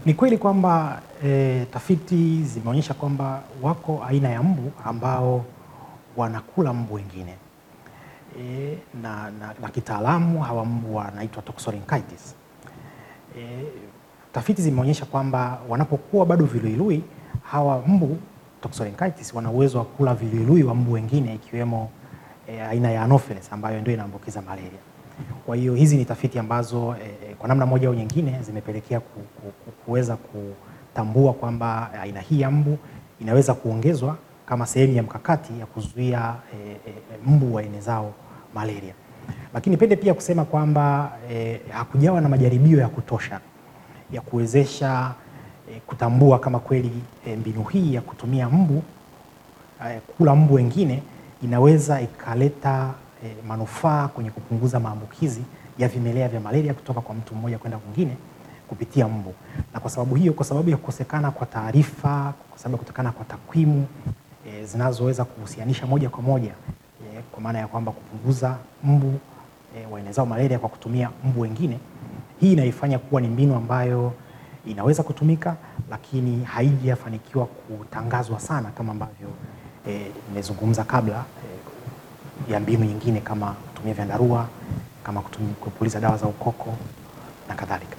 Ni kweli kwamba e, tafiti zimeonyesha kwamba wako aina ya mbu ambao wanakula mbu wengine e, na, na, na kitaalamu hawa mbu wanaitwa toxorynchitis. E, tafiti zimeonyesha kwamba wanapokuwa bado viluilui hawa mbu toxorynchitis wana uwezo wa kula viluilui wa mbu wengine ikiwemo e, aina ya Anopheles ambayo ndio inaambukiza malaria. Kwa hiyo hizi ni tafiti ambazo e, kwa namna moja au nyingine zimepelekea ku, ku, ku, kuweza kutambua kwamba aina hii ya mbu inaweza kuongezwa kama sehemu ya mkakati ya kuzuia e, e, mbu waenezao malaria. Lakini nipende pia kusema kwamba e, hakujawa na majaribio ya kutosha ya kuwezesha e, kutambua kama kweli e, mbinu hii ya kutumia mbu e, kula mbu wengine inaweza ikaleta e, manufaa kwenye kupunguza maambukizi ya vimelea vya malaria kutoka kwa mtu mmoja kwenda kwingine kupitia mbu. Na kwa sababu hiyo, kwa sababu ya kukosekana kwa taarifa, kwa sababu ya kukosekana kwa takwimu e, zinazoweza kuhusianisha moja kwa moja e, kwa maana ya kwamba kupunguza mbu e, waenezao malaria kwa kutumia mbu wengine, hii inaifanya kuwa ni mbinu ambayo inaweza kutumika, lakini haijafanikiwa kutangazwa sana kama ambavyo nimezungumza e, kabla e, ya mbinu nyingine kama kutumia vyandarua kama kupuliza dawa za ukoko na kadhalika.